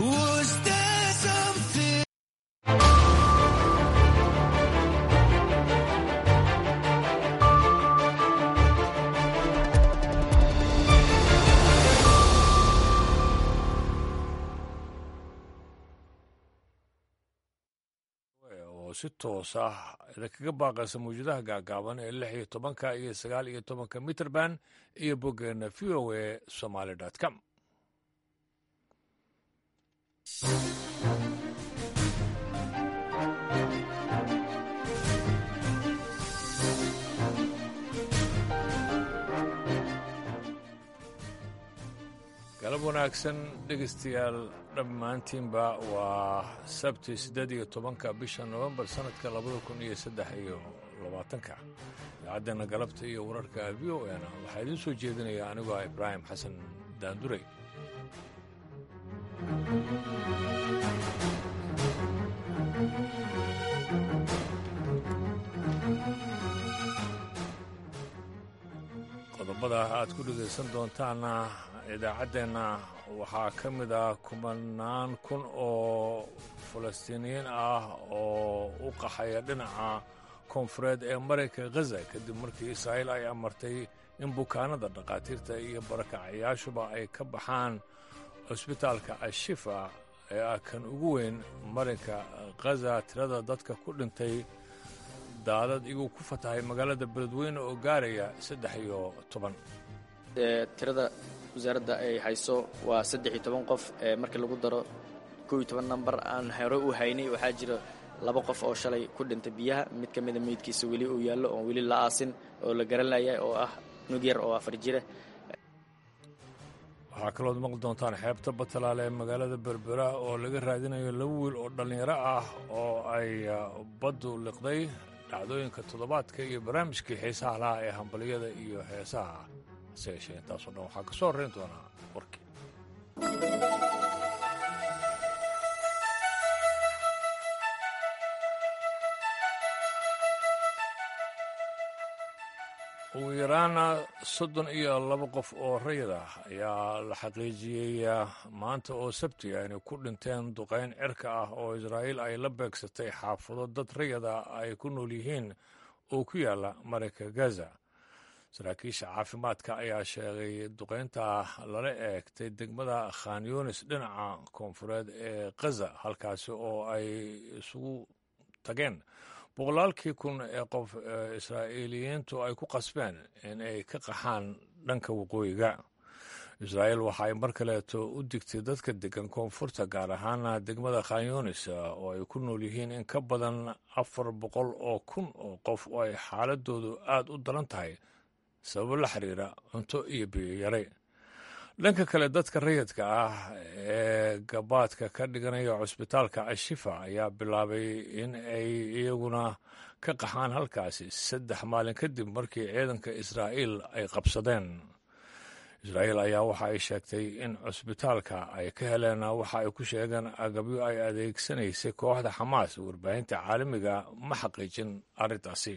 Was there something? oo si toos ah idinkaga baaqaysa mawjadaha gaagaaban ee lix iyo tobanka iyo sagaal iyo tobanka mitrband iyo boggeena v o a somaly com galab wanaagsan dhegaystayaal dhammaantiinba waa sabti siddeed iyo tobanka bisha nofembar sannadka labada kun iyo saddex iyo labaatanka idaacaddeena galabta iyo wararka v o n waxaa idiin soo jeedinaya anigoo ah ibraahim xasan daanduray qodobada aad ku dhegaysan doontaana idaacaddeenna waxaa ka mid ah kumanaan kun oo falastiiniyiin ah oo u qaxaya dhinaca koonfureed ee marayka khaza kadib markii israa'iil ay amartay in bukaanada dhakhaatiirta iyo barakacayaashuba ay ka baxaan cusbitaalka ashifa ee ah kan ugu weyn marinka khaza tirada dadka ku dhintay daadad iguu ku fatahay magaalada beledweyne oo gaaraya saddex iyo toban tirada wasaaradda ay hayso waa saddex iyo toban qof markii lagu daro kow iyo toban namber aan hore u haynay waxaa jira laba qof oo shalay ku dhintay biyaha mid ka mida meydkiisa weli uu yaallo oon weli la aasin oo la garanaya oo ah nug yar oo afar jira waxaa kalood maqli doontaan xeebta batalaale ee magaalada berbera oo laga raadinayo laba wiil oo dhallinyaro ah oo ay baddu liqday dhacdooyinka toddobaadka iyo barnaamijkii xiisaha laha ee hambaliyada iyo heesaha hase yeeshee intaasoo dhan waxaa ka soo horrayn doonaa warkii ugu yaraana soddon iyo laba qof oo rayid ah ayaa la xaqiijiyey maanta oo sabti ah inay ku dhinteen duqayn cirka ah oo israa'iil ay la beegsatay xaafado dad rayida ay ku nool yihiin oo ku yaalla marayka gaza saraakiisha caafimaadka ayaa sheegay duqaynta lala eegtay degmada khan yunis dhinaca koonfureed ee khaza halkaasi oo ay isugu tageen boqolaalkii kun ee qof israa'iiliyiintu ay ku qasbeen in ay ka qaxaan dhanka waqooyiga israa'iil waxa ay mar kaleeto u digtay dadka degan koonfurta gaar ahaana degmada khan yunis oo ay ku nool yihiin in ka badan afar boqol oo kun oo qof oo ay xaaladoodu aad u daran tahay sababo la xiriira cunto iyo biyo yare dhanka kale dadka rayidka ah ee gabaadka ka dhiganaya cusbitaalka ashifa ayaa bilaabay in ay iyaguna ka qaxaan halkaasi saddex maalin kadib markii ciidanka israa'iil ay qabsadeen israa'iil ayaa waxa ay sheegtay in cusbitaalka ay ka heleen waxa ay ku sheegeen agabyo ay adeegsanaysay kooxda xamaas warbaahinta caalamiga ma xaqiijin arrintaasi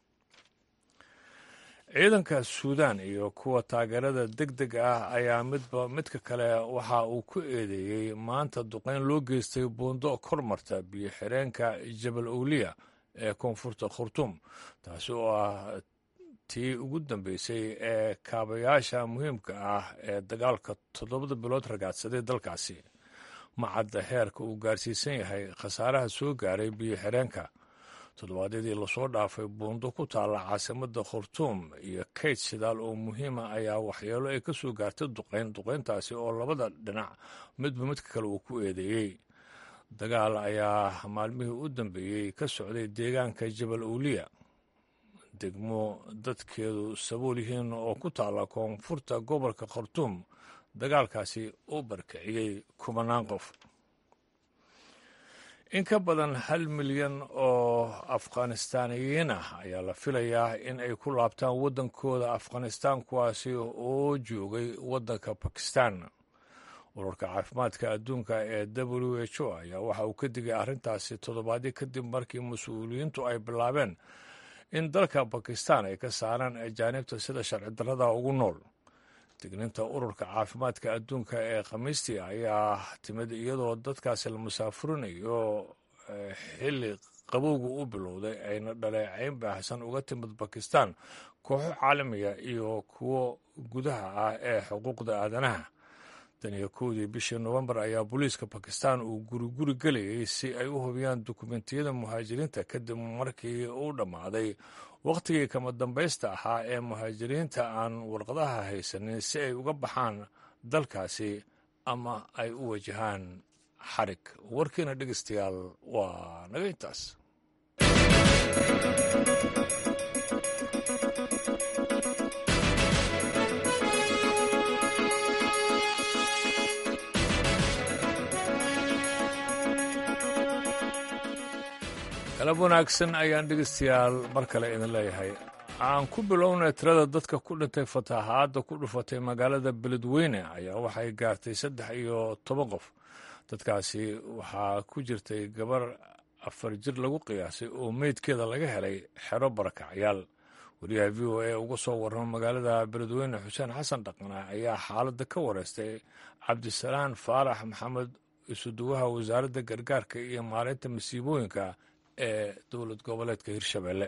ciidanka suudaan iyo kuwa taageerada deg deg ah ayaa midba midka kale waxa uu ku eedeeyey maanta duqayn loo geystay buundo kormarta biyo xireenka jabal owliya ee koonfurta khurtuum taasi oo ah tii ugu dambeysay ee kaabayaasha muhiimka ah ee dagaalka toddobada bilood ragaadsaday dalkaasi macadda heerka uu gaarsiisan yahay khasaaraha soo gaaray biyo xireenka toddobaadyadii lasoo dhaafay buundo ku taalla caasimadda khurtuum iyo kayd shidaal oo muhiima ayaa waxyeelo ay ka soo gaartay duqayn duqayntaasi oo labada dhinac midba midka kale uu ku eedeeyey dagaal ayaa maalmihii u dambeeyey ka socday deegaanka jabal owliya degmo dadkeedu sabool yihiin oo ku taalla koonfurta gobolka khartuum dagaalkaasi u barkiciyey kubanaan qof in ka badan hal milyan oo afghanistaaniyiin ah ayaa la filayaa in ay ku laabtaan waddankooda afghanistaan kuwaasi oo joogay waddanka bakistan ururka caafimaadka adduunka ee w h o ayaa waxa uu ka digay arrintaasi toddobaadyo kadib markii mas-uuliyiintu ay bilaabeen in dalka bakistan ay ka saaraan ajaanibta sida sharci darrada ugu nool digninta ururka caafimaadka adduunka ee khamiistii ayaa timid iyadoo dadkaasi la musaafurinayo xilli qabowga u bilowday ayna dhaleecayn baahsan uga timid bakistan kooxo caalamiga iyo kuwo gudaha ah ee xuquuqda aadanaha tan iyo kowdii bishii nofembar ayaa booliiska bakistan uu guriguri gelayay si ay u hubiyaan dukumentiyada muhaajiriinta kadib markii uu dhammaaday wakhtigii kama dambaysta ahaa ee muhaajiriinta aan warqadaha haysanin si ay uga baxaan dalkaasi ama ay u wajahaan xarig warkiina dhegeystayaal waa naga intaas galab wanaagsan ayaan dhegeystayaal mar kale idin leeyahay aan ku bilownay tirada dadka ku dhintay fatahaadda ku dhufatay magaalada beledweyne ayaa waxay gaartay saddex iyo toban qof dadkaasi waxaa ku jirtay gabar afar jir lagu qiyaasay oo meydkeeda laga helay xero barakacyaal wariyaha v o a uga soo warrama magaalada beledweyne xuseen xasan dhaqna ayaa xaaladda ka wareystay cabdisalaan faarax maxamed isuduwaha wasaaradda gargaarka iyo maalinta masiibooyinka ee dowlad goboleedka hirshabelle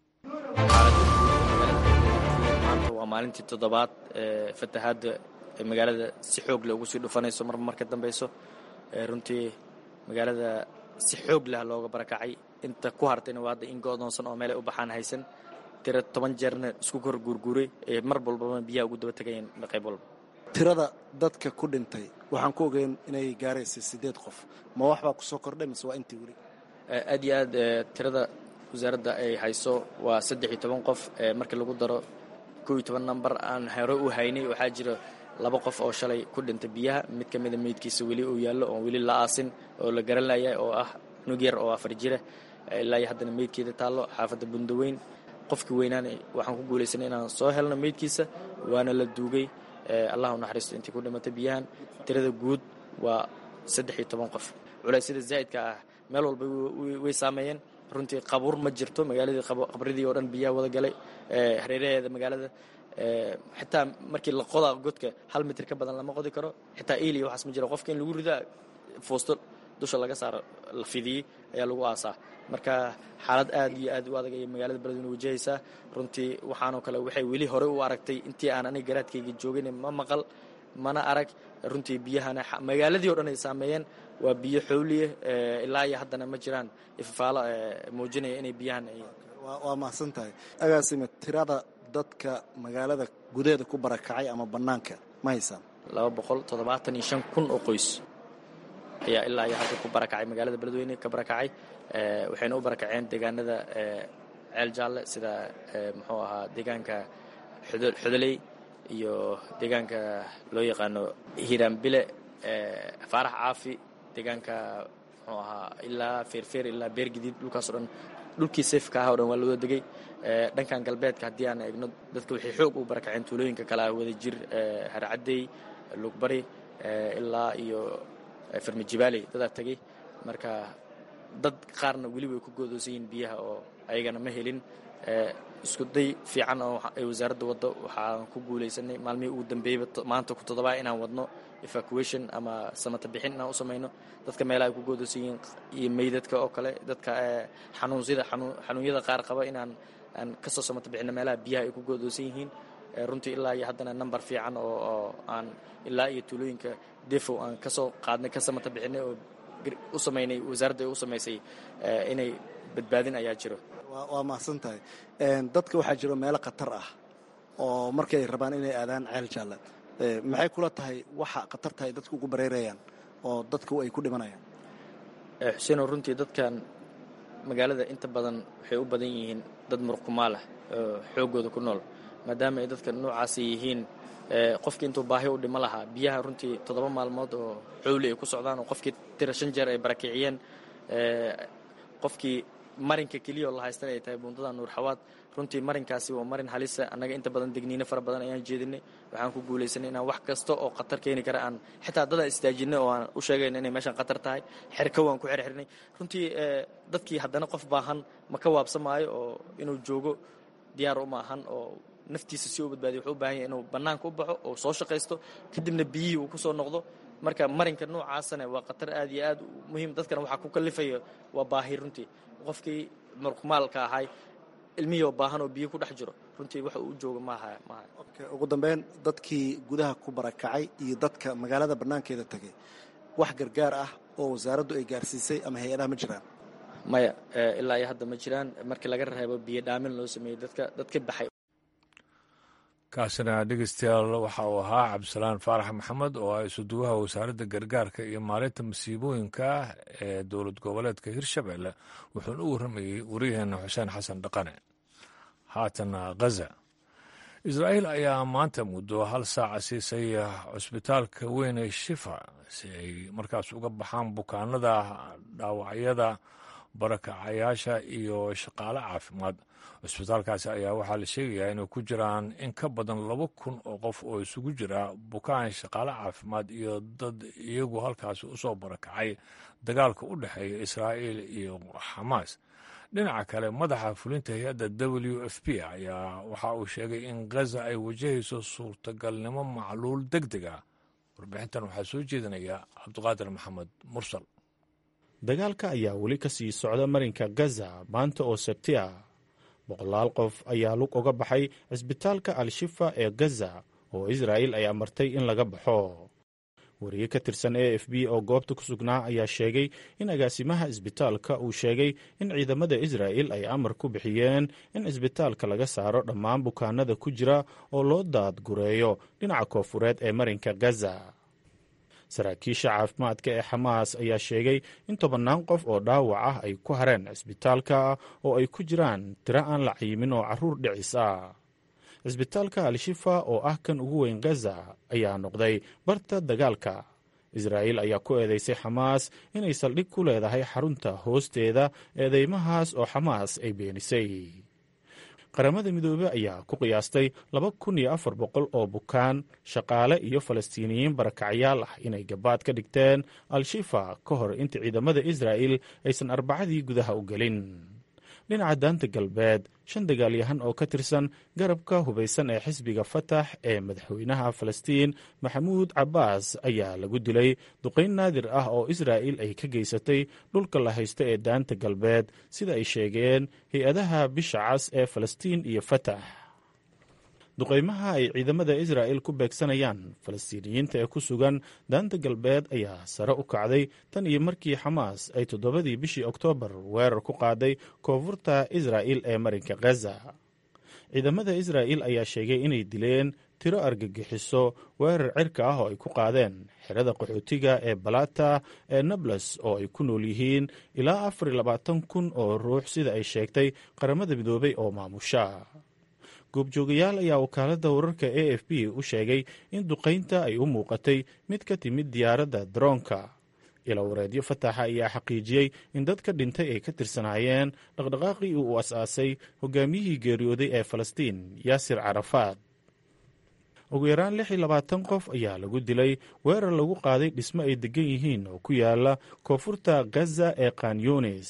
maanta waa maalintii toddobaad ee fatahaadda ee magaalada si xoog leh ugu sii dhufanayso marba marka dambeyso runtii magaalada si xoog leh looga barakacay inta ku hartayna waa hadda in go'doonsan oo meelay u baxaan haysan tira toban jeerna isku kor guurguuray ee mar walbaba biyaha ugu daba tegayeen qayb walba tirada dadka ku dhintay waxaan ku ogeyn inay gaaraysay siddeed qof ma waxbaa ku soo kordhay mise waa intii weli aad iyo aad tirada wasaaradda ay hayso waa saddex iyo toban qof markii lagu daro kow iyo toban namber aan hore u haynay waxaa jira laba qof oo shalay ku dhintay biyaha mid ka mida meydkiisa weli uu yaallo oon weli la aasin oo la garanaya oo ah nug yar oo afar jira ilaa iyo haddana meydkeeda taallo xaafadda bundaweyn qofkii weynaana waxaan ku guulaysanay inaan soo helno meydkiisa waana la duugay allah u naxariisto intii ku dhimatay biyahan tirada guud waa saddex iyo toban qof culeysyada zaa'idka ah meel walba way saameeyeen runtii qabuur ma jirto magaaladii qabridii oo dhan biyaha wada galay hareeraheeda magaalada xitaa markii la qodaa godka hal mitir ka badan lama qodi karo xitaa eiliya waxaas ma jiro qofka in lagu ridaa foosto dusha laga saaro la fidiyey ayaa lagu aasaa marka xaalad aad iyo aad u adag ayay magaalada beledweyne wajahaysaa runtii waxaanoo kale waxay weli hore u aragtay intii aan aniga garaadkayga joogin ma maqal mana arag runtii biyahana magaaladii o dhan ay saameeyeen waa biyo xowliye ilaa iyo haddana ma jiraan ifafaalo muujinaya inay biyahan waa mahadsan tahay agaasime tirada dadka magaalada gudaheeda ku barakacay ama bannaanka ma haysaan laba boqol toddobaatan iyo shan kun oo qoys ayaa ilaa iyo hadda ku barakacay magaalada beledweyne ka barakacay waxayna u barakaceen deegaanada ceel jaalle sida muxuu ahaa deegaanka xudoley iyo deegaanka loo yaqaano hiiraanbile faarax caafi deegaanka muxuu ahaa ilaa feerfeer ilaa beergadiid dhulkaas o dhan dhulkii safka ah o dhan waa lawada degay dhankan galbeedka haddii aan eegno dadka waxay xoog u barakaceen tuulooyinka kale ah wadajir harcaddey lugbari ilaa iyo farmijibaaley dadaa tegey marka dad qaarna weli way ku goodoosan yihiin biyaha oo ayagana ma helin isku day fiican oo ay wasaaradda waddo waxaan ku guulaysanay maalmihii ugu dambeeyeyba maanta ku toddobaa inaan wadno evacuation ama samata bixin inaan u samayno dadka meelaha ay ku goodoosan yihiin iyo meydadka oo kale dadka xanuunsida xanuunyada qaar qaba inaan aan kasoo samata bixino meelaha biyaha ay ku goodoosan yihiin runtii ilaa iyo haddana number fiican oo aan ilaa iyo tuulooyinka defo aan kasoo qaadnay ka samata bixinay oo u samaynay wasaaradda ay u samaysay inay badbaadin ayaa jiro waa mahadsan tahay dadka waxaa jiro meelo khatar ah oo markii ay rabaan inay aadaan ceel jaalle maxay kula tahay waxa khatarta ay dadku ugu bareerayaan oo dadku ay ku dhimanayaan xuseeno runtii dadkan magaalada inta badan waxay u badan yihiin dad murqumaal ah oo xooggooda ku nool maadaama ay dadka noocaasi yihiin qofkii intuu baahi u dhimo lahaa biyaha runtii toddoba maalmood oo xowli ay ku socdaan oo qofkii tira shan jeer ay barakiciyeen qofkii marinka keliya oo la haystan ay tahay buundada nuurxawaad runtii marinkaasi waa marin halisa annaga inta badan degniino fara badan ayaan jeedinay waxaan ku guulaysanay inaan wax kasta oo khatar keeni kara aan xitaa dadaan istaajinay oo aan u sheegayna inay meeshaan khatar tahay xerka waan ku xerxirnay runtii dadkii haddana qof baahan ma ka waabsamaayo oo inuu joogo diyaar uma ahan oo naftiisa si uu badbaadiyo wuxuu u baahan yahay inuu bannaanka u baxo oo soo shaqaysto kadibna biyihii uu ku soo noqdo marka marinka noocaasana waa khatar aad iyo aad muhiim dadkana waxaa ku kalifaya waa baahi runtii qofkii muruqmaalka ahay ilmihii oo baahan oo biyo ku dhex jiro runtii waxa uu jooga maaha maaha ugu dambeyn dadkii gudaha ku barakacay iyo dadka magaalada bannaankeeda tegay wax gargaar ah oo wasaaraddu ay gaarsiisay ama hay-adaha ma jiraan maya ilaa iyo hadda ma jiraan markii laga reebo biyo dhaamin loo sameeyey dadka dadka baxay kaasina dhegeystayaal waxa uu ahaa cabdisalaan faarax maxamed oo ah isuduwaha wasaaradda gargaarka iyo maalinta masiibooyinka ee dowlad goboleedka hirshabelle wuxuuna u warramayey waryaheena xuseen xasan dhaqane haatana khaza israa'iil ayaa maanta muddo hal saaca siisay cusbitaalka weyn ee shifa si ay markaas uga baxaan bukaanada dhaawacyada barakacayaasha iyo shaqaale caafimaad cusbitaalkaasi ayaa waxaa la sheegayaa inay ku jiraan in ka badan laba kun oo qof oo isugu jira bukaan shaqaale caafimaad iyo dad iyagu halkaasi usoo barakacay dagaalka u dhexeeya israa'iil iyo xamaas dhinaca kale madaxa fulinta hay-adda w f p ayaa waxa uu sheegay in khaza ay wajahayso suurtagalnimo macluul deg deg ah warbixintan waxaa soo jeedinaya cabdiqaadir maxamed mursal dagaalka ayaa weli ka sii socda marinka gaza maanta oo sabti ah boqolaal qof ayaa lug uga baxay cisbitaalka al-shifa ee gaza oo israa'iil ay amartay in laga baxo wariye ka tirsan a f b oo goobta ku sugnaa ayaa sheegay in agaasimaha isbitaalka uu sheegay in ciidamada israa'il ay amar ku bixiyeen in cisbitaalka laga saaro dhammaan bukaanada ku jira oo loo daadgureeyo dhinaca koofureed ee marinka gaza saraakiisha caafimaadka ee xamaas ayaa sheegay in tobannaan qof oo dhaawac ah ay ku hareen cisbitaalka oo ay ku jiraan tiro aan la cayimin oo carruur dhicis ah cisbitaalka al-shifa oo ah kan ugu weyn gaza ayaa noqday barta dagaalka israa'iil ayaa ku eedeysay xamaas inay saldhig ku leedahay xarunta hoosteeda eedeymahaas oo xamaas ay beenisay qaramada midoobe ayaa ku qiyaastay laba kun iyo afar boqol oo bukaan shaqaale iyo falastiiniyiin barakacyaal ah inay gabaad ka dhigteen al-shifa ka hor inta ciidamada israa'il aysan arbacadii gudaha u gelin dhinaca daanta galbeed shan dagaalyahan oo ka tirsan garabka hubaysan ee xisbiga fatax ee madaxweynaha falastiin maxamuud cabbaas ayaa lagu dilay duqayn naadir ah oo israa'il ay ka geysatay dhulka la haysto ee daanta galbeed sida ay sheegeen hay-adaha bisha cas ee falastiin iyo fatax duqaymaha ay ciidamada israa'il ku beegsanayaan falastiiniyiinta ee ku sugan daanta galbeed ayaa sare u kacday tan iyo markii xamaas ay toddobadii bishii oktoobar weerar ku qaaday koonfurta israa'il ee marinka khaza ciidamada israa'il ayaa sheegay inay dileen tiro argagixiso weerar cirka ah oo ay ku qaadeen xerada qaxootiga ee balata ee nables oo ay ku nool yihiin ilaa afar iyo labaatan kun oo ruux sida ay sheegtay qaramada midoobay oo maamusha goobjoogayaal ayaa wakaaladda wararka a f b u sheegay in duqaynta ay u muuqatay mid ka timid diyaaradda daroonka ilawareedyo fataxa ayaa xaqiijiyey in dadka dhintay ay ka tirsanaayeen dhaqdhaqaaqii uu as-aasay hogaamiyihii geeriyooday ee falastiin yaasir carafaad ugu yaraan lix iyo labaatan qof ayaa lagu dilay weerar lagu qaaday dhismo ay degan yihiin oo ku yaala koonfurta gaza ee kanyunis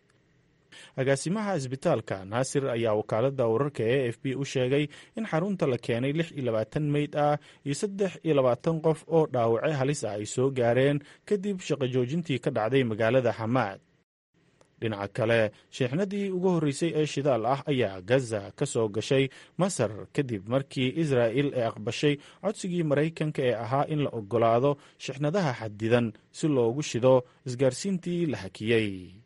agaasimaha isbitaalka naasir ayaa wakaaladda wararka e f b u sheegay in xarunta la keenay lix iyo labaatan meyd ah iyo saddex iyo labaatan qof oo dhaawace halis ah ay soo gaareen kadib shaqo joojintii ka dhacday magaalada xamaad dhinaca kale sheexnadii ugu horreysay ee shidaal ah ayaa gaza ka soo gashay masar kadib markii israa'il ay aqbashay codsigii maraykanka ee ahaa in la oggolaado shixnadaha xadidan si loogu shido isgaarsiintii la hakiyey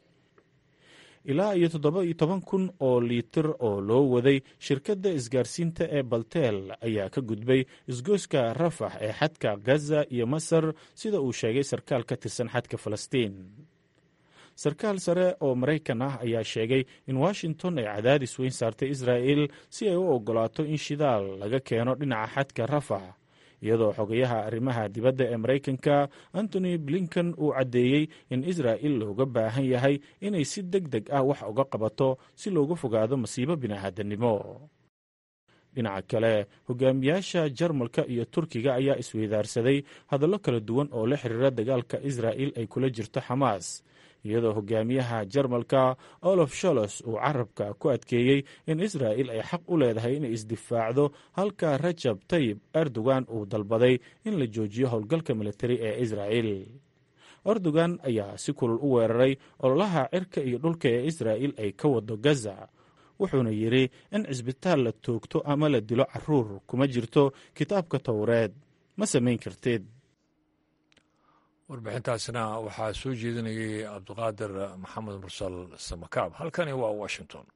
ilaa iyo toddoba iyo toban kun oo liitir oo loo waday shirkadda isgaarsiinta ee balteel ayaa ka gudbay isgoyska rafax ee xadka gaza iyo masar sida uu sheegay sarkaal ka tirsan xadka falastiin sarkaal sare oo maraykan ah ayaa sheegay in washington ay cadaadis weyn saartay israa'il si ay u oggolaato in shidaal laga keeno dhinaca xadka rafax iyadoo xogayaha arrimaha dibadda ee maraykanka antony blinken uu caddeeyey in israa'il looga baahan yahay inay si deg deg ah wax uga qabato si looga fogaado masiibo bini'aadannimo dhinaca kale hogaamiyaasha jarmalka iyo turkiga ayaa isweydaarsaday hadallo kala duwan oo la xiriira dagaalka israa'il ay kula jirto xamaas iyadoo hogaamiyaha jarmalka olof sholos uu carabka ku adkeeyey in israa'il ay xaq u leedahay inay isdifaacdo halka rajab tayib erdogan uu dalbaday in la joojiyo howlgalka militari ee israa'il erdogan ayaa si kulul u weeraray ololaha cirka iyo dhulka ee israa'il ay ka wado gaza wuxuuna yidhi in cisbitaal la toogto ama la dilo caruur kuma jirto kitaabka towreed ma samayn kartid warbixintaasina waxaa soo jeedinayay cabdiqaadir maxamed mursal samakaab halkani waa washington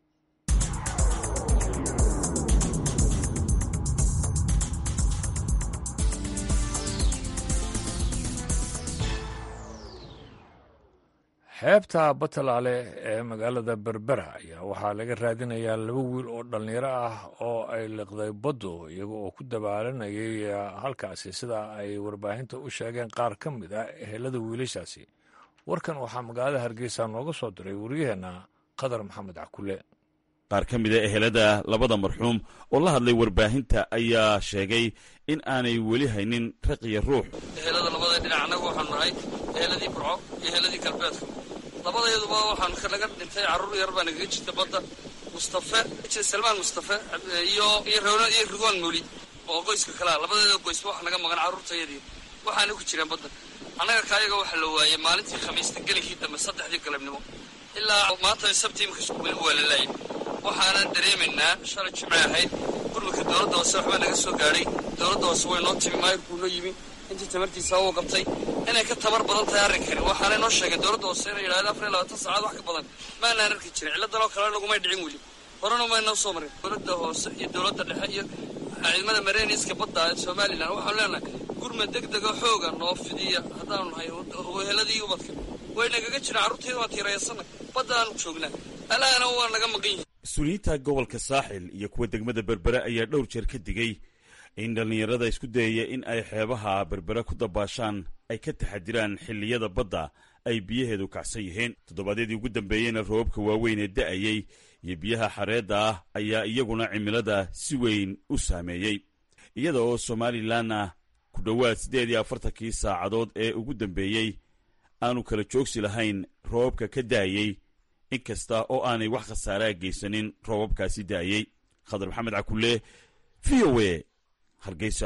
xeebta batalaale ee magaalada berbera ayaa waxaa laga raadinayaa laba wiil oo dhallinyaro ah oo ay liqday baddu iyaga oo ku dabaalanayay halkaasi sida ay warbaahinta u sheegeen qaar ka mid ah ehelada wiilashaasi warkan waxaa magaalada hargeysa nooga soo diray wariyaheenna qadar maxamed cakule qaar ka mid a ehelada labada marxuum oo la hadlay warbaahinta ayaa sheegay in aanay weli haynin raqiya ruux ehelada labada dhinac annagu waxaanu nahay eheladii burco iyo eheladii galbeedka labadayaduba waxaan naga dhintay carruur yar baa nagaga jirta badda mustafe salmaan mustafe iyo iyo rewna iyo ridwaan muli oo qoyska kalea labadeeda qoysba waxa naga maqan carruurtayadii waxaana ku jiraan badda annaga kaayaga waxa la waayey maalintii khamiista gelinkii dambe saddexdii galabnimo ilaa maanta sabtii imika weli waa la laayay waxaanan dareemaynaa shalay jimce ahayd gurmudka dowladda hoose waxbaa naga soo gaadhay dowladda hoose way noo timi maayirkuu noo yimi intii tamartiisa uu qabtay inay ka tabar badan tahay arrinkani waxaanay noo sheegeen dowladda hoose inay yidhahdeen afar iyo labaatan saacaad wax ka badan maanaan arki jirin cilladan oo kale lagumay dhicin weli horena maynoo soo marin dowladda hoose iyo dowladda dhexe iyo ciidamada mareyniska badda ee somalilan waxaanu leenahay gurmad deg dega xooga noo fidiya haddaanu nahay weheladii ubadka way nagaga jiraan carruurtayda waan tiirayasanay badda aanu joognaa alaana waa naga maqan yihin mas-uuliyiinta gobolka saaxil iyo kuwa degmada berbere ayaa dhowr jeer ka digay in dhallinyarada isku dayaya in ay xeebaha berbere ku dabaashaan ay ka taxadiraan xilliyada badda ay biyaheedu kacsan yihiin toddobaadyadii ugu dambeeyeyna roobabka waaweyn ee da'ayey iyo biyaha xareedda ah ayaa iyaguna cimilada si weyn u saameeyey iyada oo somalilanna ku dhowaad siddeed iyo afartankii saacadood ee ugu dambeeyey aanu kala joogsi lahayn roobabka ka da'ayey in kasta oo aanay wax khasaaraa geysanin roobabkaasi da'ayey khadar maxamed cakulle v o a hargeysa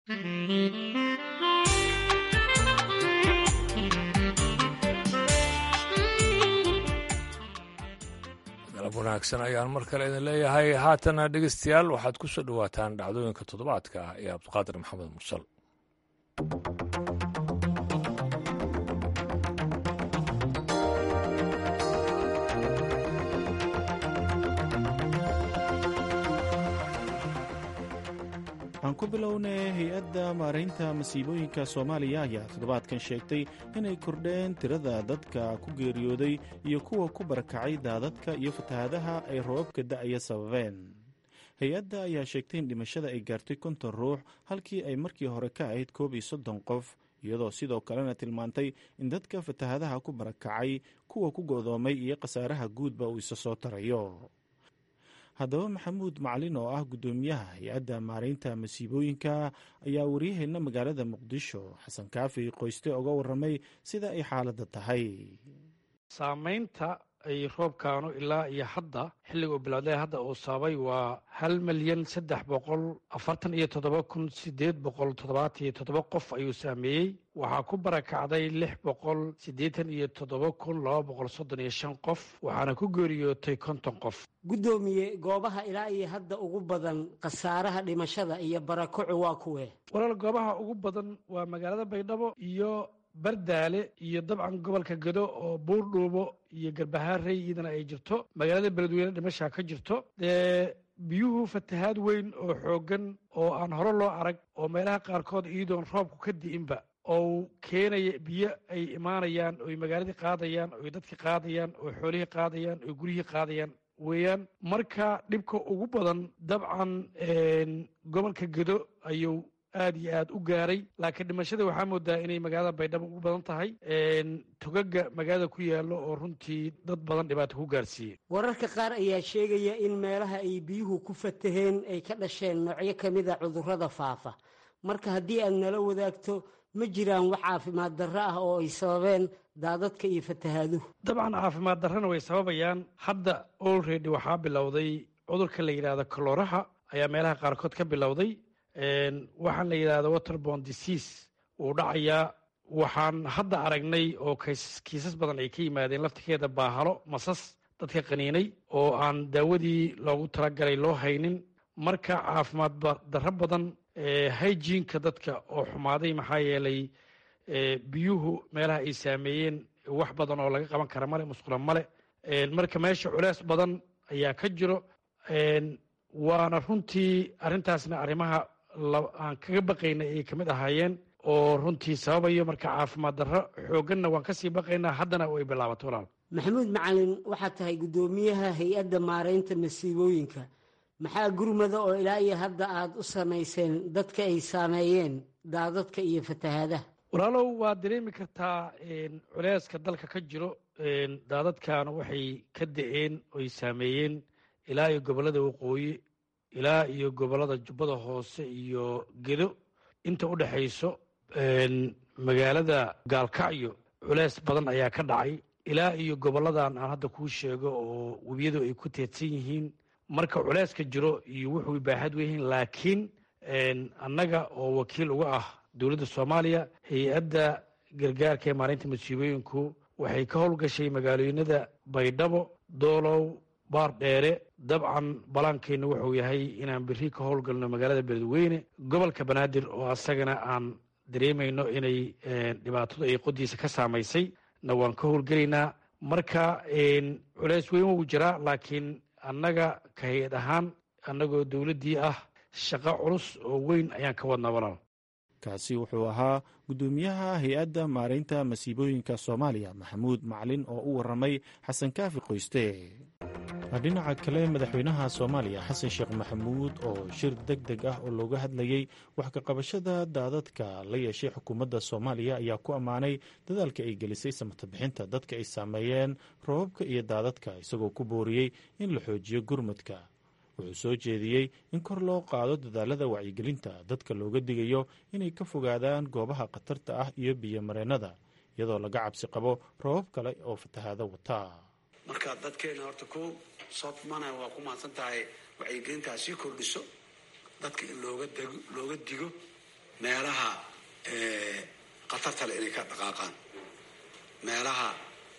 galab wanaagsan ayaan mar kale idin leeyahay haatana dhegeystayaal waxaad ku soo dhowaataan dhacdooyinka toddobaadka ah ee cabdiqaadir maxamed mursal aan ku bilownay hay-adda maaraynta masiibooyinka soomaaliya ayaa toddobaadkan sheegtay inay kordheen tirada dadka ku geeriyooday iyo kuwa ku barakacay daadadka iyo fatahaadaha ay roobabka da'aya sababeen hay-adda ayaa sheegtay in dhimashada ay gaartay konton ruux halkii ay markii hore ka ahayd koob iyo soddon qof iyadoo sidoo kalena tilmaantay in dadka fatahaadaha ku barakacay kuwa ku go'doomay iyo khasaaraha guudba uu isa soo tarayo haddaba maxamuud macalin oo ah guddoomiyaha hay-adda maaraynta masiibooyinka ayaa waryaheena magaalada muqdisho xasan kaafi qoyste oga waramay sida ay xaaladda tahay saamaynta ay roobkaanu ilaa iyo hadda xilliga uu bilowday hadda uu sababay waa hal milyan saddex boqol afartan iyo toddoba kun sideed boqol toddobaatan iyo toddoba qof ayuu saameeyey waxaa ku barakacday lix boqol siddeetan iyo toddoba kun laba boqol soddon iyo shan qof waxaana ku geeriyootay konton qof guddoomiye goobaha ilaa iyo hadda ugu badan khasaaraha dhimashada iyo barakocu waa kuwee walaal goobaha ugu badan waa magaalada baydhabo iyo bardaale iyo dabcan gobolka gado oo buurdhuubo iyo garbahaarey iyadana ay jirto magaalada beledweyne dhimashaa ka jirto dee biyuhu fatahaad weyn oo xooggan oo aan hore loo arag oo meelaha qaarkood iyadoon roobku ka di'inba oo keenaya biyo ay imaanayaan oy magaaladii qaadayaan oy dadkii qaadayaan oo xoolihii qaadayaan oo guryihii qaadayaan weeyaan marka dhibka ugu badan dabcan gobolka gedo ayuu aad iyo aad u gaaray laakiin dhimashada waxaa moodaa inay magaalada baydhabo ugu badan tahay togaga magaalada ku yaallo oo runtii dad badan dhibaato ku gaarsiiyey wararka qaar ayaa sheegaya in meelaha ay biyuhu ku fataheen ay ka dhasheen noocyo ka mid a cudurrada faafa marka haddii aad nala wadaagto ma jiraan wax caafimaad darro ah oo ay sababeen daadadka iyo fatahaaduhu dabcan caafimaad darrana way sababayaan hadda olredy waxaa bilowday cudurka la yidhahdo kalooraha ayaa meelaha qaarkood ka bilowday waxaan la yidhahdo waterbon disease wuu dhacayaa waxaan hadda aragnay oo kiisas badan ay ka yimaadeen laftirkeeda baahalo masas dadka qaniinay oo aan daawadii loogu talagalay loo haynin marka caafimaad darro badan hygiinka dadka oo xumaaday maxaa yeelay biyuhu meelaha ay saameeyeen wax badan oo laga qaban kara male musqula male marka meesha culeys badan ayaa ka jiro waana runtii arrintaasna arrimaha aan kaga baqaynay ay kamid ahaayeen oo runtii sababayo marka caafimaad darro xoogganna waan kasii baqaynaa haddana way bilaabato walaal maxamuud macalin waxaad tahay guddoomiyaha hay-adda maaraynta masiibooyinka maxaa gurmada oo ilaa iyo hadda aad u samayseen dadka ay saameeyeen daadadka iyo fatahaadaha walaalow waad dareemi kartaa culeyska dalka ka jiro daadadkan waxay ka da-een oy saameeyeen ilaa iyo gobollada waqooyi ilaa iyo gobollada jubbada hoose iyo gedo inta u dhexayso magaalada gaalkacyo culeys badan ayaa ka dhacay ilaa iyo gobolladan aan hadda kuu sheego oo webiyadu ay ku teedsan yihiin marka culeyska jiro iyo wuxuu baaxad weyihiin laakiin annaga oo wakiil uga ah dowladda soomaaliya hay-adda gargaarka ee maalinta masiibooyinku waxay ka howlgashay magaalooyinada baydhabo doolow baar dheere dabcan balaankeenna wuxuu yahay inaan beri ka howlgalno magaalada beledweyne gobolka banaadir oo asagana aan dareemayno inay dhibaatadu ay qodiisa ka saamaysay na waan ka howlgelaynaa marka culeys weyn wuu jiraa laakiin annaga ka hay-ad ahaan annagoo dowladdii ah shaqo culus oo weyn ayaan ka wadnaa walaal kaasi wuxuu ahaa guddoomiyaha hay-adda maaraynta masiibooyinka soomaaliya maxamuud macalin oo u warramay xasan kaafi qoyste dhinaca kale madaxweynaha soomaaliya xasan sheekh maxamuud oo shir deg deg ah oo looga hadlayey wax ka qabashada daadadka la yeeshay xukuumadda soomaaliya ayaa ku ammaanay dadaalka ay gelisay samata bixinta dadka ay saameeyeen roobabka iyo daadadka isagoo ku booriyey in la xoojiyo gurmadka wuxuu soo jeediyey in kor loo qaado dadaalada wacyigelinta dadka looga digayo inay ka fogaadaan goobaha khatarta ah iyo biyomareennada iyadoo laga cabsi qabo roobab kale oo fatahaado wata marka dadkeena horta ku soo tumanaya waa ku mahadsan tahay wacyigelintaa sii kordhiso dadka in looga dego looga digo meelaha khatarta le inay ka dhaqaaqaan meelaha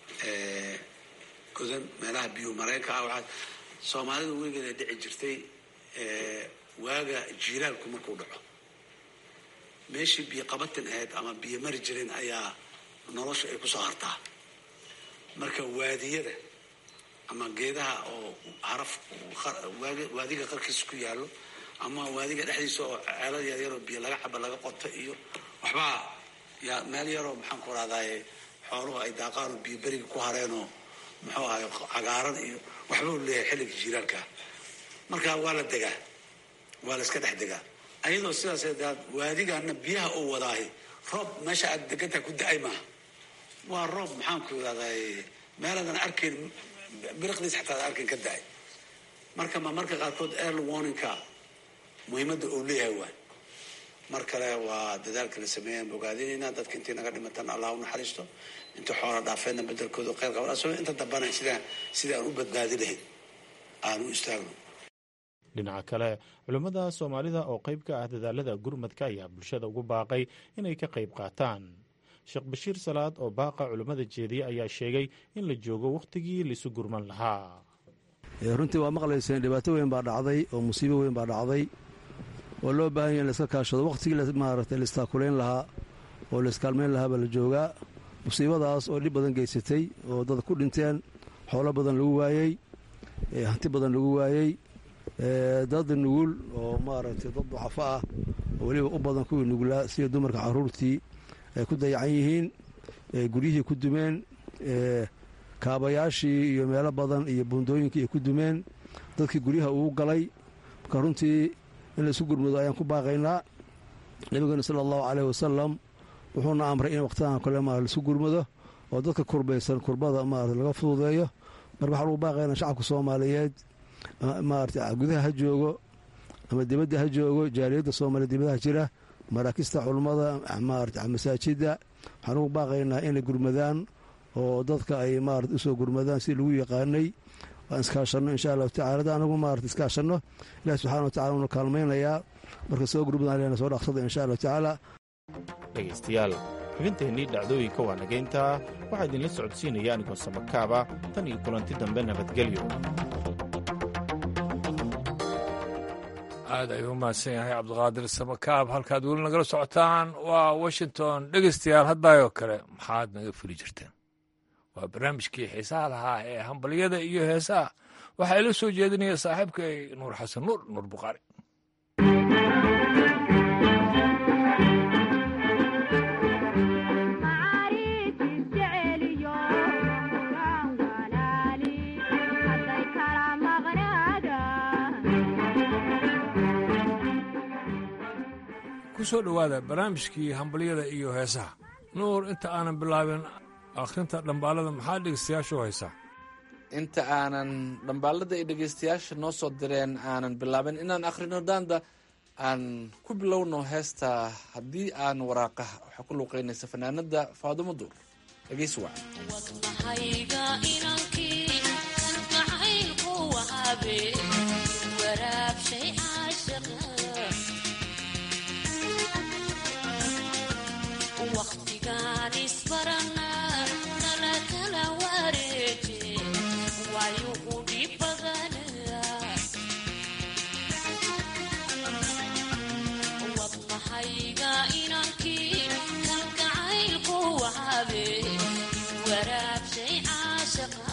godan meelaha biyo mareenka ah waxaa soomaalida weligeeda dhici jirtay waaga jiiraalku markuu dhaco meeshii biyo qabatin ahayd ama biyo mari jirin ayaa nolosha ay kusoo hartaa marka waadiyada ama geedaha oo haraf waadiga qarkiisa ku yaallo ama waadiga dhexdiisa oo ceelad yaryaroo biyo laga caba laga qoto iyo waxbaa yaa meel yaroo maxaan ku rahdaye xooluhu ay daaqaan oo biyo beriga ku hareenoo muxuu ahay cagaaran iyo waxbau leeyahay xilliga jiiraalka marka waa la degaa waa la iska dhex degaa ayadoo sidaas daad waadigana biyaha uu wadaahi roob meesha aad degantaha ku da-ay maaha waa roob maxaan ku irahday meeladan arkayn biriqdiis xataa ad arkayn ka da-ay marka ma marka qaarkood early warningka muhiimadda uu leeyahay waay mar kale waa dadaalka la sameeyaan bogaadinaynaa dadka intii naga dhimatan allah u naxariisto inta xoola dhaafeedna bedelkooda kheyr qaban asagoo inta dambana sidaan sidii aan u badbaadi lahayn aan u istaagno dhinaca kale culimmada soomaalida oo qayb ka ah dadaalada gurmadka ayaa bulshada ugu baaqay inay ka qayb qaataan sheekh bashiir salaad oo baaqa culimmada jeediye ayaa sheegay in la joogo wakhtigii laisu gurman lahaa runtii waa maqlayseen dhibaato weyn baa dhacday oo musiibo weyn baa dhacday oo loo baahan ya in laiska kaashado wakhtigii maaragtay laistaakulayn lahaa oo laiskaalmayn lahaa baa la joogaa musiibadaas oo dhib badan geysatay oo dad ku dhinteen xoolo badan lagu waayey hanti badan lagu waayey dad nugul oo maaragtay dad ducafo ah oo weliba u badan kuwii nugulaa sida dumarka carruurtii ay ku dayacan yihiin guryihii ku dumeen kaabayaashii iyo meelo badan iyo buundooyinkii ay ku dumeen dadkii guryaha uu galay marka runtii in laisu gurmado ayaan ku baaqaynaa nabigeena sala allahu caleyh wasalam wuxuuna amray in waqtidan kale maarata laisku gurmado oo dadka kurbaysan kurbada maarata laga fududeeyo marka waxaa lagu baaqaynaa shacabka soomaaliyeed maarata gudaha ha joogo ama dibadda ha joogo jaaliyadda soomaaliya dibadaha jira maraakista culummada maarata masaajidda waxaan ugu baaqaynaa inay gurmadaan oo dadka ay maarata usoo gurmadaan si lagu yaqaanay waan iskaashanno insha allahu tacala hadda anagu maarata iskaashanno ilahi subxana wa tacala uuna kaalmaynayaa marka soo gurmadaan leena soo dhaqsada insha allahu tacaala dhegaystayaal xubinteennii dhacdooyinka waa nagayntaa waxaa idinla socodsiinaya anigoo samakaaba tan iyo kulanti dambe nabadgelyo aad ayuu u mahadsan yahay cabdiqaadir samakaab halkaad weli nagala socotaan waa washington dhegaystayaal haddaayoo kale maxaad naga fuli jirteen waa barnaamijkii xiisaha lahaa ee hambalyada iyo heesaha waxaa ila soo jeedinaya saaxiibkay nuur xasan nuur nuur bukhaari ku soo dhowaada barnaamijkii hambalyada iyo heesaha nuur inta aanan bilaabin akhrinta dhambaalada maxaa dhegeystayaashu haysaa inta aanan dhambaalada iyo dhegeystayaasha noo soo direen aanan bilaabin inaan akhrino daanda aan ku bilowno heesta haddii aan waraaqaha waxaa ku luuqeynaysa fanaanada faadumo duur dhegeysi wac waraabshay caashaqa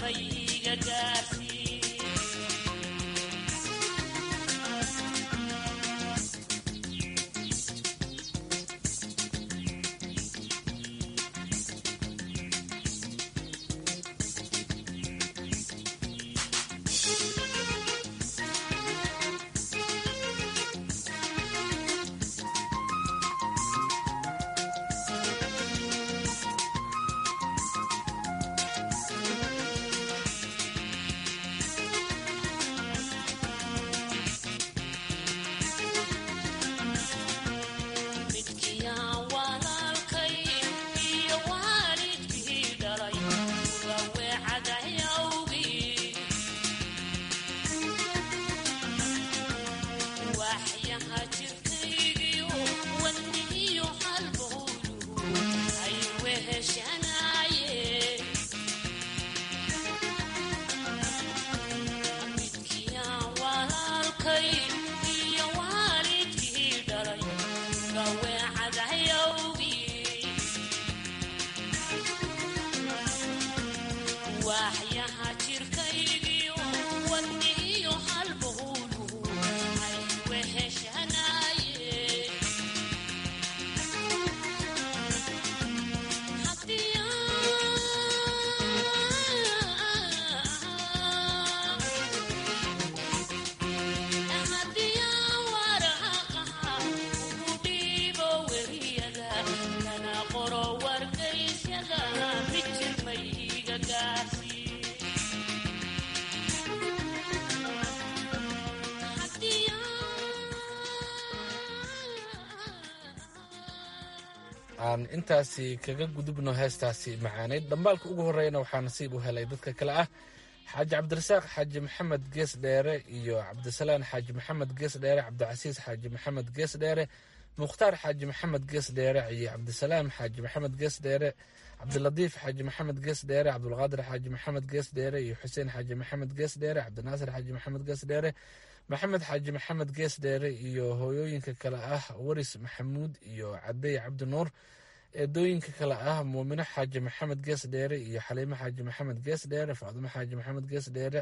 aan intaasi kaga gudubno heestaasi macaaneyd dhambaalka ugu horreeyana waxaa nasiib u helay dadka kale ah xaaji cabdirasaaq xaaji maxamed gees dheere iyo cabdisalaan xaaji maxamed gees dheere cabdicasiis xaaji maxamed gees dheere mukhtaar xaaji maxamed gees dheere iyo cabdisalaam xaaji maxamed gees dheere cabdilatiif xaaji maxamed gees dheere cabdulqaadir xaaji maxamed gees dheere iyo xuseen xaaji maxamed gees dheere cabdinaasir xaaji maxamed gees dheere maxamed xaaji maxamed gees dheere iyo hooyooyinka kale ah waris maxamuud iyo cadey cabdi nuur eedooyinka kale ah muumino xaaji maxamed gees dheere iyo xaliimo xaaji maxamed gees dheere faadumo xaaji maxamed gees dheere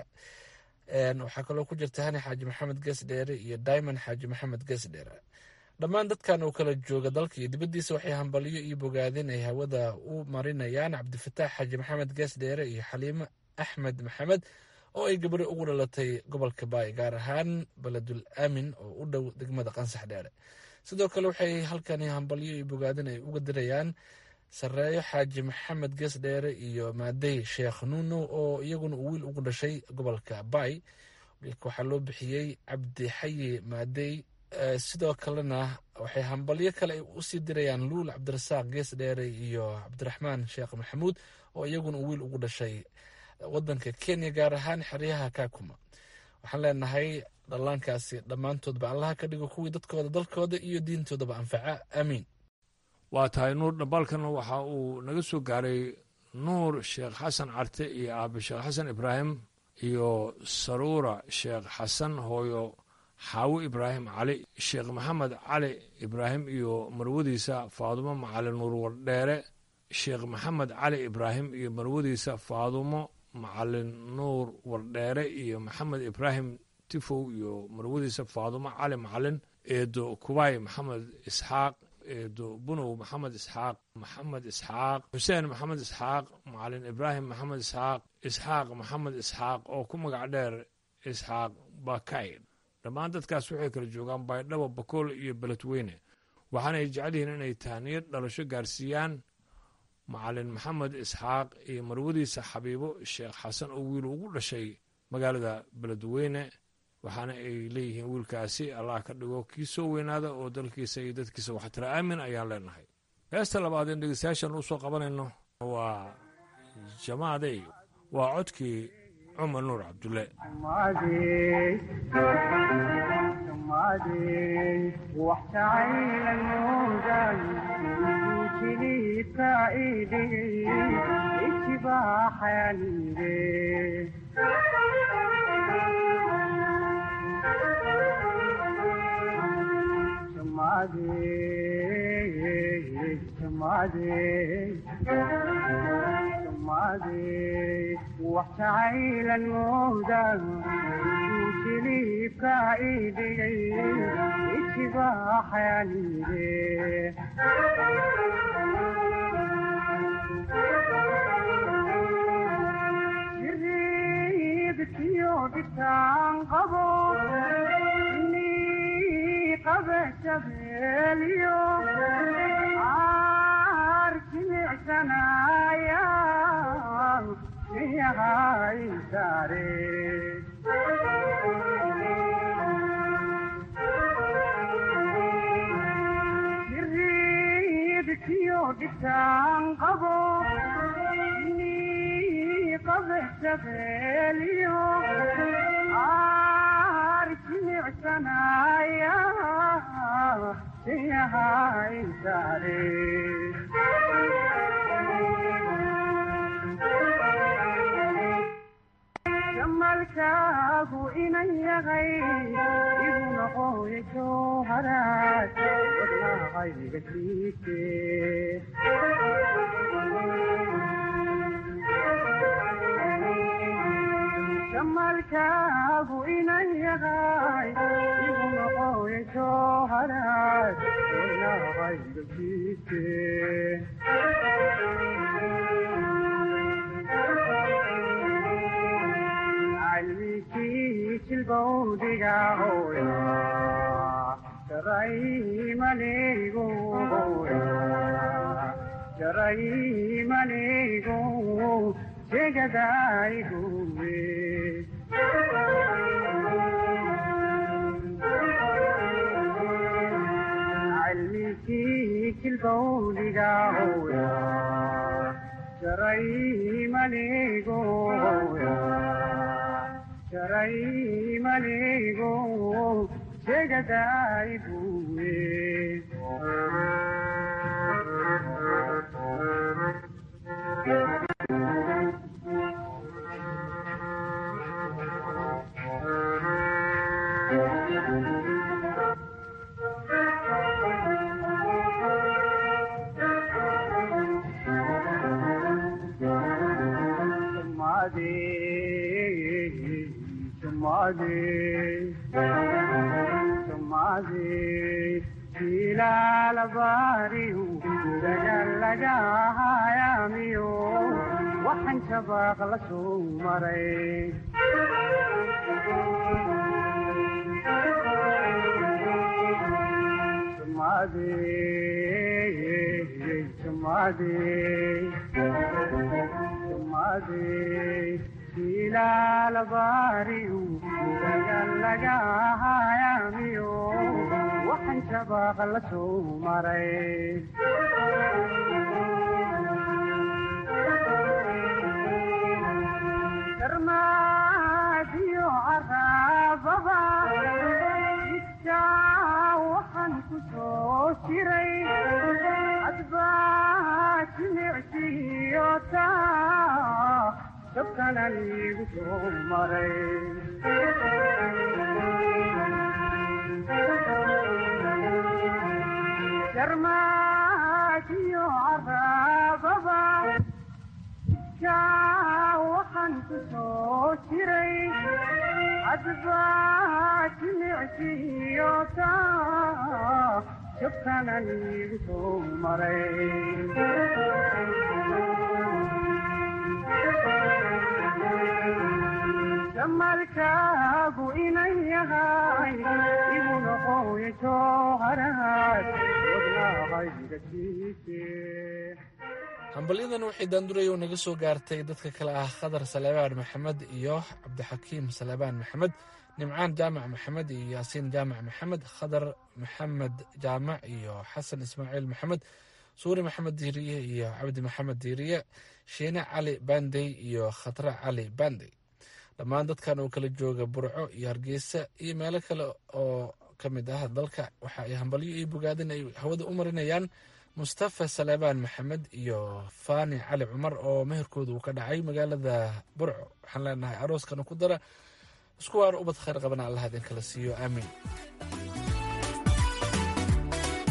waxaa kaloo ku jirta hani xaaji maxamed gees dheere iyo diamond xaaji maxamed gees dheere dhammaan dadkan oo kala jooga dalka iyo dibaddiisa waxay hambalyo iyo bogaadin ay hawada u marinayaan cabdifataax xaaji maxamed gees dheere iyo xaliimo axmed maxamed oo ay gabadho ugu dhalatay gobolka baay gaar ahaan beledul aamin oo u dhow degmada qansax dheere sidoo kale waxay halkani hambalyo iyo bogaadin ay uga dirayaan sareeyo xaaji maxamed gees dheere iyo maadey sheekh nuuno oo iyaguna uu wiil ugu dhashay gobolka baay wiilka waxaa loo bixiyey cabdi xayi maadey sidoo kalena waxay hambalyo kale ay usii dirayaan luul cabdirasaaq gees dheere iyo cabdiraxmaan sheekh maxamuud oo iyaguna uu wiil ugu dhashay wadanka kenya gaar ahaan xeryaha kakuma waxaan leenahay dhallaankaasi dhammaantoodba allaha ka dhigo kuwii dadkooda dalkooda iyo diintoodaba anfaca aamiin waa tahay nuur dhambaalkan waxa uu naga soo gaaray nuur sheekh xasan carte iyo aabe sheekh xasan ibraahim iyo saruura sheekh xasan hooyo xaawo ibraahim cali sheekh maxamed cali ibraahim iyo marwadiisa faadumo macalin nuur wardheere sheekh maxamed cali ibraahim iyo marwadiisa faadumo macalin nuur wardheere iyo maxamed ibraahim tifow iyo marwadiisa faadumo cali macalin eedo kubaay maxamed isxaaq eedo bunow maxamed isxaaq maxamed isxaaq xuseen maxamed isxaaq macalin ibraahim maxamed isxaaq isxaaq maxamed isxaaq oo ku magac dheer isxaaq bakayr dhammaan dadkaas waxay kala joogaan baydhabo bakool iyo beledweyne waxaanay jecel yihiin inay tahniyad dhalasho gaarsiiyaan macalin maxamed isxaaq iyo marwadiisa xabiibo sheekh xasan oo wiil ugu dhashay magaalada beledweyne waxaana ay leeyihiin wiilkaasi allah ka dhigo kii soo weynaada oo dalkiisa iyo dadkiisa waxtira aamin ayaan leenahay heesta labaad in dhegeystayaashan usoo qabanayno waa jamaadey waa codkii cumar nuur cabdulle wax jacaylan mooda jiliibka idhigay ijibaaxayanide jiridkiyo dhitaan qabo ni qabe jabeeliyo aar jimicsanaya yahay saare jiridkiyo dhitaan qabo ni qabe jabeeliyo aar jimicsanaya yahay saare jamalkaagu inan yahay igu noqoya jowharaad wadnahayga siise jamalkaagu inan yahay igu noqoya jowharaad wadnahayga siise jilbowdiga hooya jaraymanigu jaraymanigu jegadayguwe cilmikii jilbowdiga hooya jaraymanigu jaraymanigu jegadayguwe ilaalabariyu dagalagahayamiyo waxaan shabaaq la soo maray ilaalabariyu dagalagahayamiyo waxaan shabaaq la soo maray darmaadiyo caraababa jidkaa waxaan ku soo jiray adbaa jimicsiyo taa dabkanan igu soo maray darmaadiyo caraababa jidkaa waxaan ku soo jiray adbaa jimicsiyo taa dabkanan igu soo maray jamalkaagu inan yahay igu noqoya jowharaad wadnahayga siise hambalyadan waxay daandurayow naga soo gaartay dadka kale ah khadar saleebaan maxamed iyo cabdixakiim saleebaan maxamed nimcaan jaamac maxamed iyo yaasiin jaamac maxamed khadar maxamed jaamac iyo xasan ismaaciil maxamed suuri maxamed diiriye iyo cabdi maxamed diiriye shiine cali bandey iyo khatre cali bandey dhammaan dadkan oo kala jooga burco iyo hargeysa iyo meelo kale oo ka mid ah dalka waxa ay hambalyo iyo bogaadin ay hawada u marinayaan mustafa saleebaan maxamed iyo fani cali cumar oo meherkooda uu ka dhacay magaalada burco waxaan leenahay arooskana ku dara isku waana ubad khayr qabana allah idin kala siiyo aamiin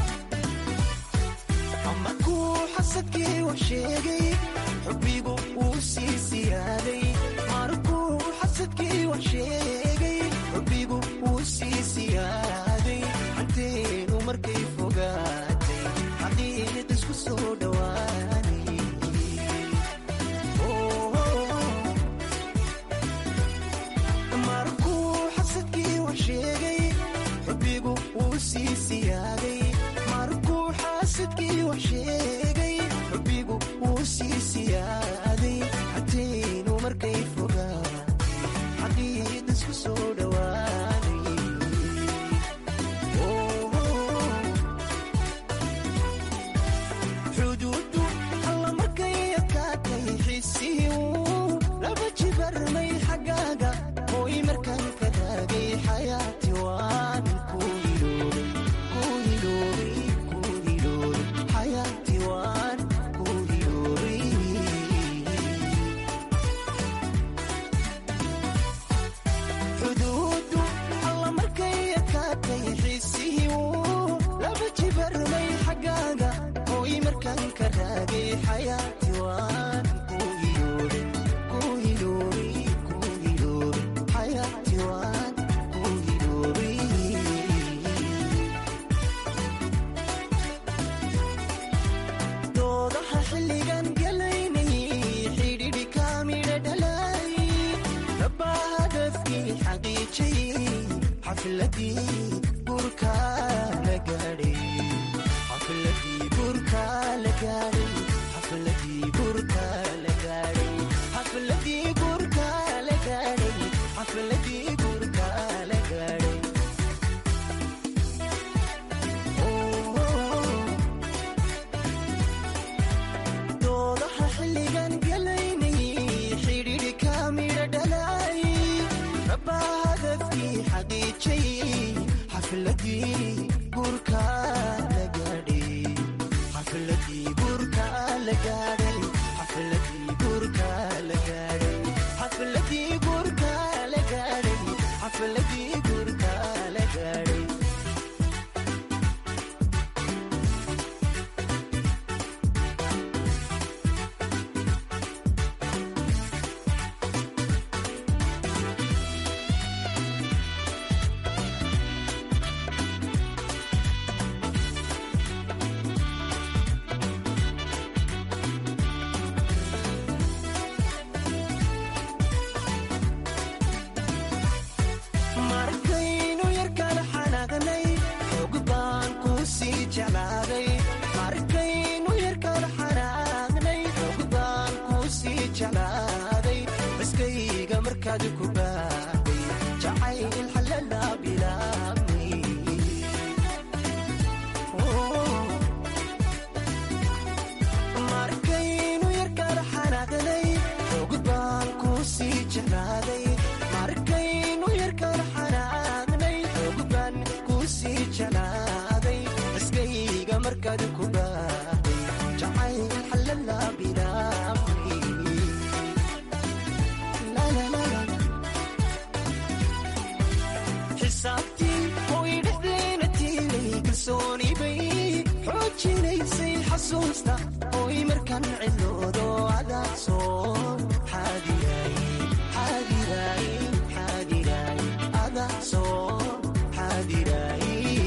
amarkuu xasadkii wax sheegay xubbigu uu sii siyaaday markuu xasadkii wax sheegay xubbigu wuu sii siyaaday hanteenu markay fogaatay xaqiiq isku soo dhowaanay markuu xasadkii wax sheegay xubbigu wuu sii siyaaday markuu xaasadkii wax sheegay xubbigu wuu sii siyaaday xateenu markay fogaatay xaqiiq isku soo dhowaanay xuduudu alla markay adkaatay xisiiu laba jibarmay xaggaaga hooy markaan ka raagay xayaati waan ku hiloobay ku hiloobay ku hiloobay xayaati waan ku hiloobay xuduudu alla markay adkaatay xisiiu laba jibarmay xaggaaga hooy markaan ka raagay xayaati waan ku hiloobay ku hiloobay ku hiloobay xayaati waan ku hiloobay doodaha xilligan galaynay xidhiidhi kaamidha dhalay rabbaa hadafkii xaqiijiyey xafladii gurka la gaadhay xafladii gurka la gaadhay xafladii gurka la gaadhay xafladii gurka la gaadhay xafladii gurka la gaadhay doodaha xilligan galaynay xidhiidhi kaamidha dhalay rabbaa hadafkii xaqiijiyey xafladii gurka la gaadhay xafladii gurka la gaadhay xafladii gurka la gaadhay xafladii gurka la gaadhay xafladii gurka la gaadhay markaynu yarkala xanaaqnay xoog baan ku sii jeclaaday markaynu yarkala xanaaqnay xoog baan ku sii jeclaaday baskayga markaad ku baaday jacayl xalala bilaabmay markaynu yarkala xanaaqnay xoog baan ku sii jeclaaday markaynu yarkala xanaaqnay xoog baan ku sii jeclaaday iskayga markaad ku baaday jacayl xalala bilaabmay La, la, la, la. xisaabtii hoy dhexdeena tiilay kalsooni bay xoojinaysay xasuusta hoy markan cidloodo adaa soo xaadiray xaadiray xaadiray adaa soo xaadiray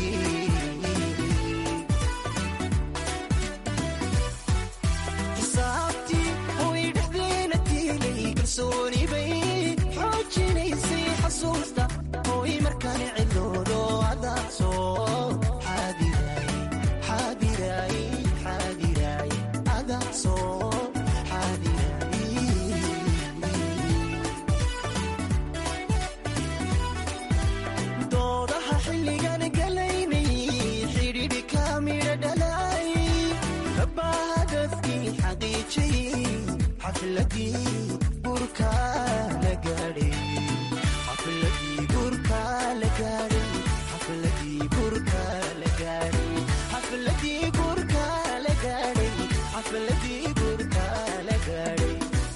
xisaabtii hoy dhexdeena tiilay kalsooni bay xoojinaysay xasuusta hoy markaan cidloodo adaa soo xaadiray xaadiray xaadiray adaa soo xaadiray doodaha xilligan galaynay xidhiidhi kaamidha dhalay rabbaa hadafkii xaqiijiyey xafladii gurka la gaadhay xafladii gurka la gaadhay xafladii gurka la gaadhay xafladii gurka la gaadhay xafladii gurka la gaadhay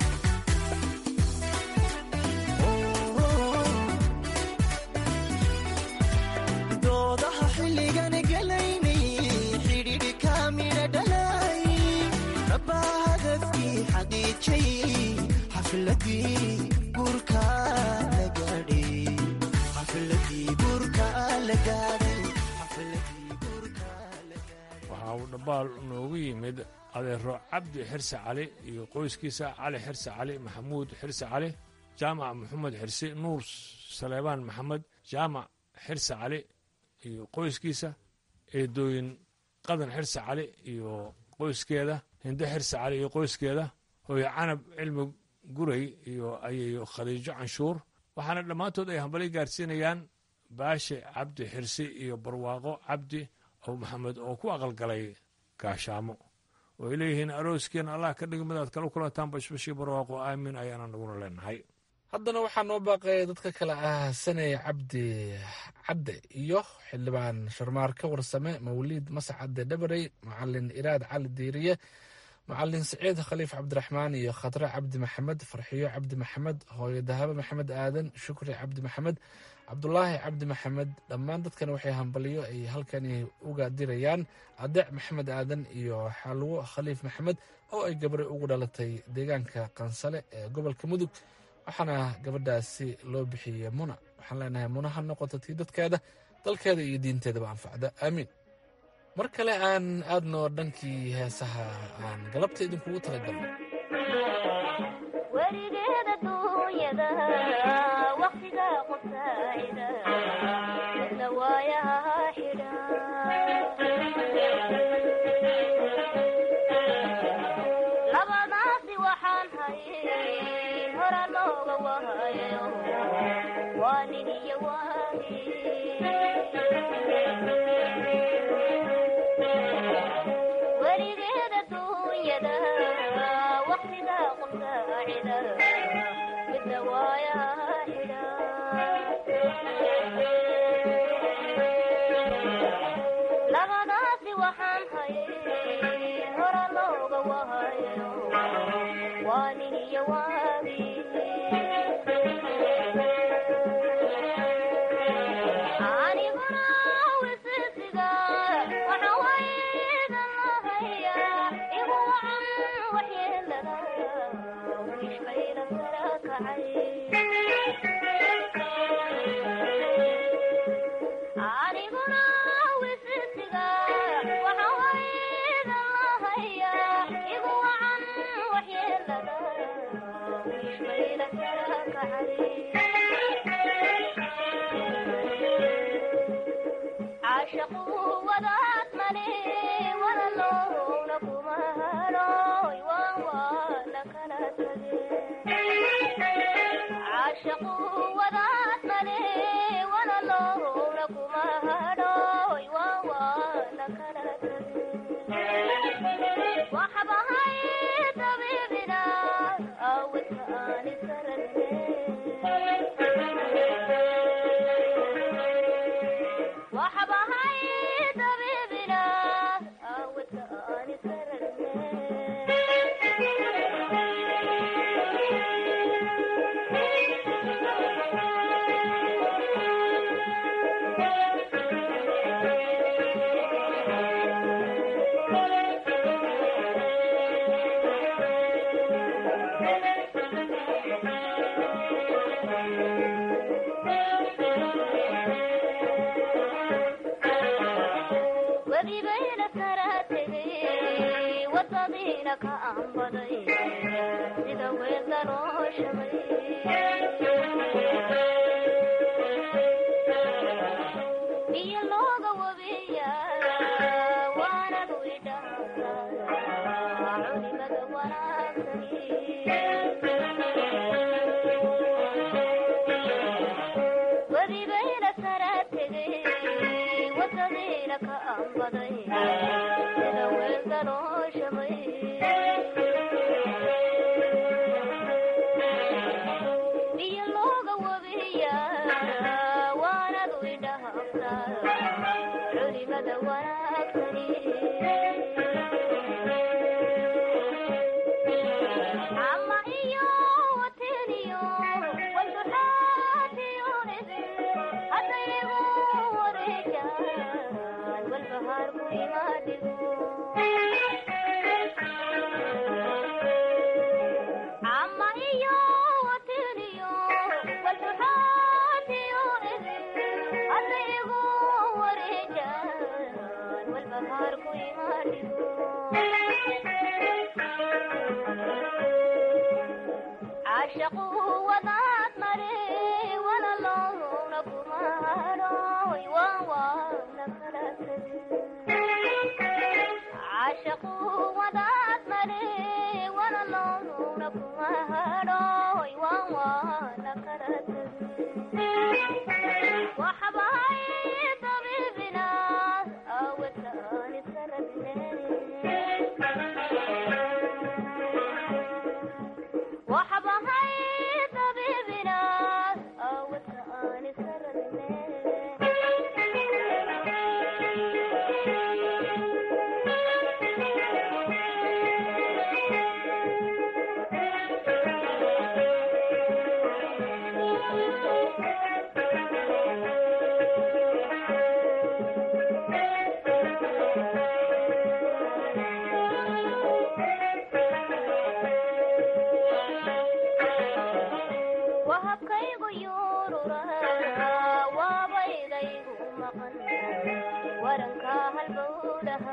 doodaha xilligan galaynay xidhiidhi kaamidha dhalay rabbaa hadafkii xaqiijiyey xafiladii guurka la gaadhay xafiladii guurka la gaadhay xafiladii guurka la gaadhay waxaa uu dhambaal noogu yimid adeero cabdi xirse cali iyo qoyskiisa cali xirse cali maxamuud xirse cali jaamac maxamed xirse nuur saleebaan maxamed jaamac xirse cali iyo qoyskiisa eedooyin qadan xirse cali iyo qoyskeeda hinde xirse cali iyo qoyskeeda hooyo canab cilmi guray iyo ayayo khadiijo canshuur waxaana dhammaantood ay hambalay gaarsiinayaan baashe cabdi xirsi iyo barwaaqo cabdi aw maxamed oo ku aqalgalay gaashaamo oo ay leeyihiin arooskiina allah ka dhigi midaad kala kulantaan bashbashii barwaaqo aamin ayaana naguna leenahay haddana waxaa noo baaqaya dadka kale ah saney cabdi cadde iyo xildhibaan sharmaarka warsame mawliid mase cadde dhabarey macalin iraad cali diiriye macalin siciid khaliif cabdiraxmaan iyo khadre cabdi maxamed farxiyo cabdi maxamed hooyo dahabo maxamed aadan shukri cabdi maxamed cabdulaahi cabdi maxamed dhammaan dadkan waxay hambaliyo ay halkani uga dirayaan adeec maxamed aadan iyo xalwo khaliif maxamed oo ay gabri ugu dhalatay deegaanka qansale ee gobolka mudug waxaana gabadhaasi loo bixiyey muna waxaan leenahay muna ha noqoto tii dadkeeda dalkeeda iyo diinteedaba anfacda aamiin mar kale aan aadno dhankii heesaha aan galabta idinkugu talagalno werigeeda duunyada waqtiga qubsaacida midna waayaha xidha labadaasi waxaan hayn hora looga wahayo waa nin iyo waagi werigeeda duunyada waqtiga qubsaacida midna waayaha xidha labadaasi waxaan hayn hora looga wahayo waa nin iyo waagi aniguna wisisiga waxa wayda lahaya igu wacan waxyeelada wishbayla sara kacay aniguna wisisiga waxa wayda lahaya igu wacan waxyeelada wishbayla sara kacay caashaqu wadaad male walaloowna kuma hadhooy waan waana kala tage caashaqu wadaad male walaloowna kuma hadhooy waan waana kala tage waxbahay dabiibina awadka aani sarane waxbahay dabiibina awadka aani webibayna sara tegay wadadiina ka anbaday sida weelda loo shabay biyo looga wabiya waanad widhaasa culimada wanaagsani webibayna sara tegay wadadiina ka anbaday sida weelda loo shabay biyo looga wabiya waanad widhaasa culimada wanaagsani ama iyo wateniyo walduxaatiyunidi haddaynigu wareejaan walbahaarku imaadhigo ama iyo caashaqu wadaad mare walaloowna kuma hadhooy waan waana kala caashaqu wadaad mare walaloowna kuma hadhooy waan waana kala waxbahay dabibina awadaan iska waxbahay dabibina awadaan iska wahabkaygu yuurura waabaydaygu maqan waranka halbowlaha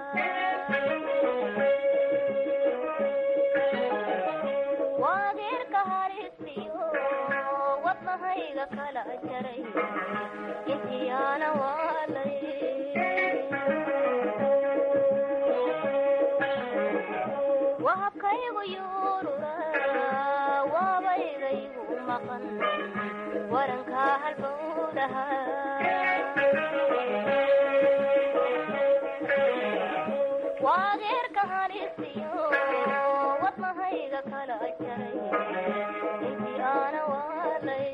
waageerka harisiyo wadnahayga kala jaray intiyaana waalay wahabkaygu yuurura waabaydaygu maqan waranka halbowlaha waageerka halisiyo wadnahayga kala jaray intii aana waalay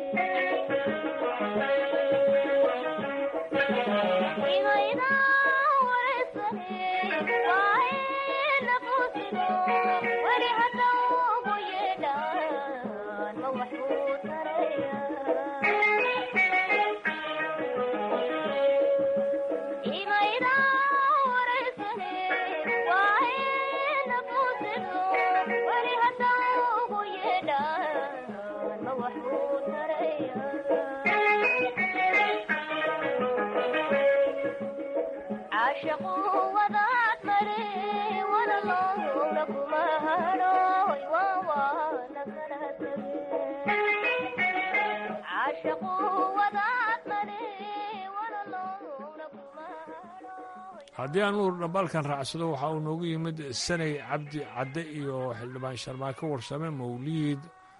imayda wareysane waaye nafusigo weli hadda ugu yeedhaan ma waxuu taraya imayda wareysane waaye nafusigo weli hadda ugu yeedhaan ma waxuu taraya caashaqu wadaad mare walaloowna kuma hadhooy waa waana kala caashaqu wadaad mare walaloowna kuma haddii aan nuur dhambaalkan raacsado waxaa uu noogu yimid sanay cabdi cadde iyo xildhibaan sharmaako warsame mawliid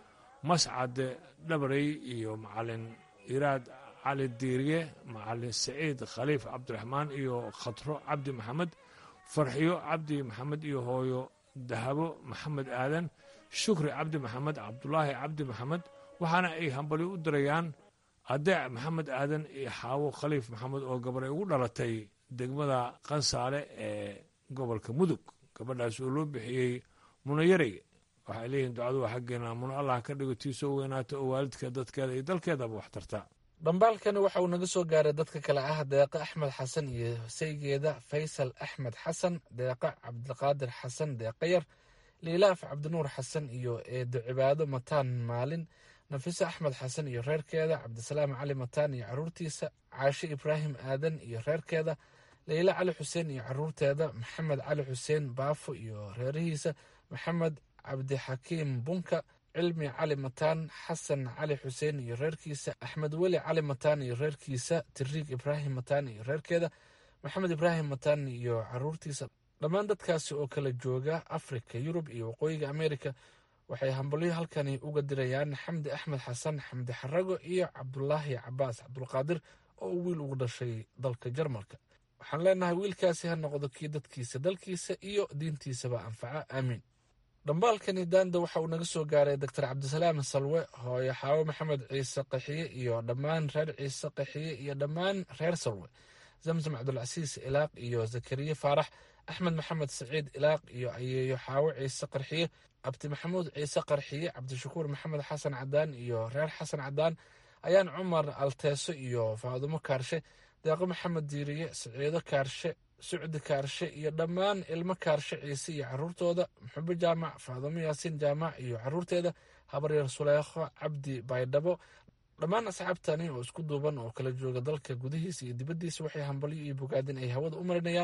mascade dhabarey iyo macalin iraad cali diiriye macalin saciid khaliif cabdiraxmaan iyo khatro cabdi maxamed farxiyo cabdi maxamed iyo hooyo dahabo maxamed aadan shukri cabdi maxamed cabdulaahi cabdi maxamed waxaana ay hambali u dirayaan adeec maxamed aadan iyo xaawo khaliif maxamed oo gabar ay ugu dhalatay degmada qansaale ee gobolka mudug gabadhaas oo loo bixiyey munayarey waxay leeyihiin ducadu waa xaggeena muno allah ka dhigo tii soo weynaata oo waalidka dadkeeda iyo dalkeedaba wax tarta dhambaalkani waxa uu naga soo gaaray dadka kale ah deeqe axmed xasan iyo saygeeda faysal axmed xasan deeqe cabdiqaadir xasan deeqe yar liilaaf cabdinuur xasan iyo eedo cibaado mataan maalin nafiso axmed xasan iyo reerkeeda cabdisalaam cali mataan iyo caruurtiisa caashe ibraahim aadan iyo reerkeeda leyla cali xuseen iyo caruurteeda maxamed cali xuseen baafo iyo reerihiisa maxamed cabdixakiim bunka cilmi cali mataan xasan cali xuseen iyo reerkiisa axmed weli cali mataan iyo reerkiisa tiriig ibraahim mataan iyo reerkeeda maxamed ibraahim mataan iyo caruurtiisa dhammaan dadkaasi oo kala jooga afrika yurub iyo waqooyiga amerika waxay hambalyo halkani uga dirayaan xamdi axmed xasan xamdi xarago iyo cabdulaahi cabaas cabdulqaadir oo uu wiil ugu dhashay dalka jarmalka waxaan leenahay wiilkaasi ha noqdo kii dadkiisa dalkiisa iyo diintiisaba anfaca aamiin dhambaalkani daanda waxa uu naga soo gaaray doctor cabdisalaam salwe hooyo xaawo maxamed ciise qaxiye iyo dhammaan reer ciise qaxiye iyo dhammaan reer salwe zamzam cabdulcasiis ilaaq iyo zakariye faarax axmed maxamed saciid ilaaq iyo ayeeyo xaawo ciise qarxiye abdi maxamuud ciise qarxiye cabdishakuur maxamed xasan cadaan iyo reer xasan cadaan ayaan cumar alteeso iyo faadumo kaarshe deeqo maxamed diiriye saciido kaarshe sucdi kaarshe iyo dhammaan ilmo kaarshe ciise iyo caruurtooda muxubo jaamac faadumo yaasiin jaamac iyo caruurteeda habaryar suleekho cabdi baydhabo dhammaan asxaabtani oo isku duuban oo kala jooga dalka gudihiisa iyo dibaddiisa waxay hambalyo iyo bogaadin ay hawada u marinayaan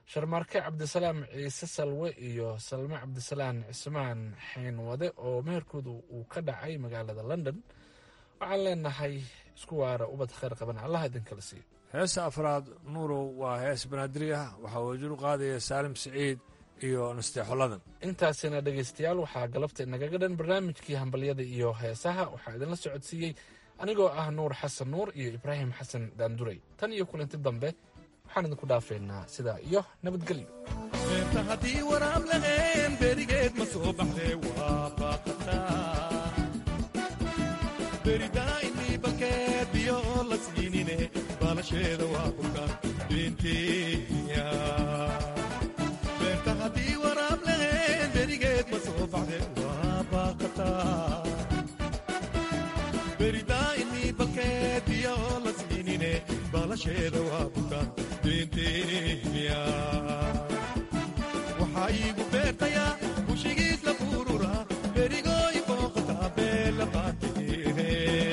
sharmaarke cabdisalaam ciise salwe iyo salme cabdisalaan cismaan xeenwade oo meherkoodu uu ka dhacay magaalada london waxaan leenahay isku waara ubad khayr qaban allah idinkala siiyo heesta afraad nuurow waa hees banaadiri ah waxaa wajiru qaadaya saalim siciid iyo nasteexoladan intaasina dhegaystayaal waxaa galabta inagaga dhan barnaamijkii hambalyada iyo heesaha waxaa idinla socodsiiyey anigoo ah nuur xasan nuur iyo ibraahim xasan daanduray tan iyo kulanti dambe waxaan idinku dhaafaynaa sidaa iyo nabadgelyo beerta haddii waraab laheen berigeed ma soo baxdee waa baaqataa beridaainii balkeed biyo oo la siinine baalasheeda waa bukaan beentiya beerta haddii waraab laheen berigeed ma soo baxdee waa baaqataa beridaainii balkeed biyo oo la siinine baalasheeda waa bukaan beentiya waxaa iigu beertayaa bushigiis la buurura berigooy booqataa beela baanteene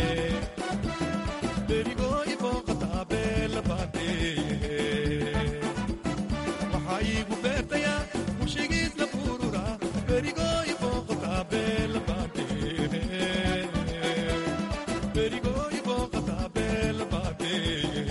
berigooy booqataa beela baanteene waxaa iigu beertayaa bushigiis la buurura berigooy booqataa beela baanteene berigooy booqataa beela baanteene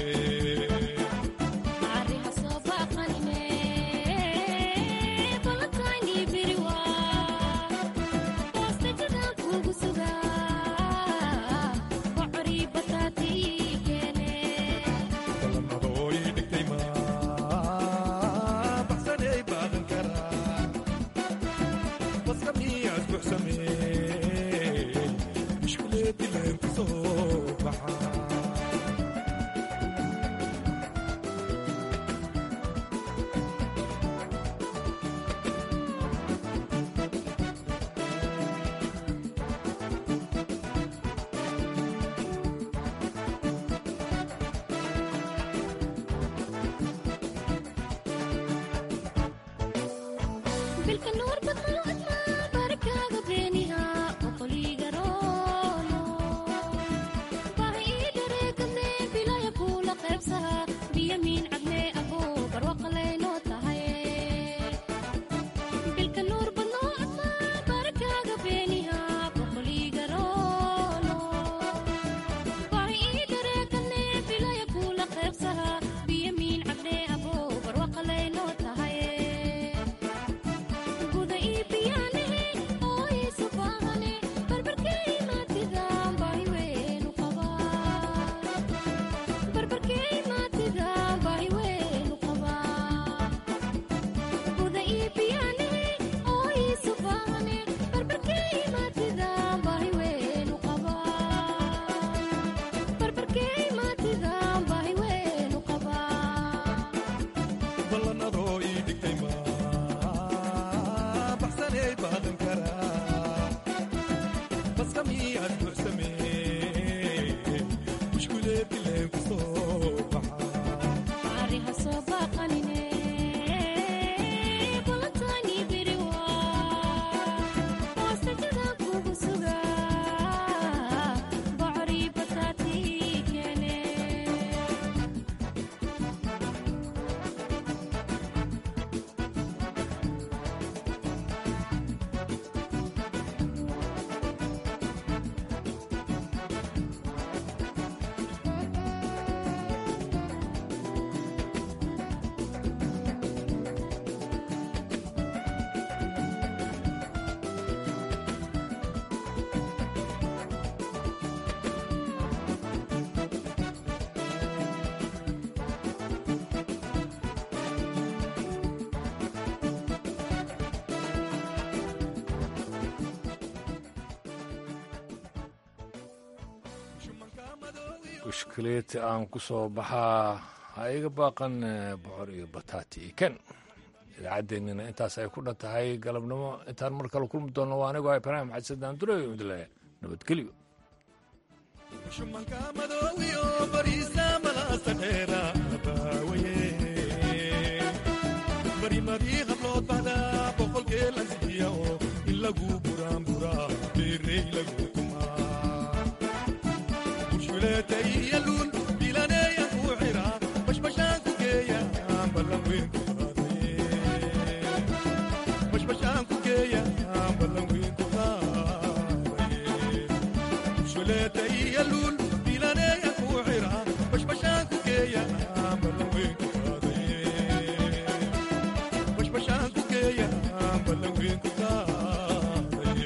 mushkileed aan ku soo baxaa ha iga baaqan bocor iyo bataati iyo ken idaacaddeenina intaas ay ku dhan tahay galabnimo intaan mar kale kulmi doonno waa anigoo ibraahim xasan duray midle nabadgelyo shumanka madoowiyo bariisa malaasta dheera baawaye barimadii hablood bada boqolkee la sikiya oo in lagu buraanburaa beerey lagu tumaa bushuleetay yaluul bilaneeya ku xira bashbashaan ku geeya ballan weyn ku qaaday buleeta iyo luul bilaneeya ku xira bashbashaan ku geeya ballaweynku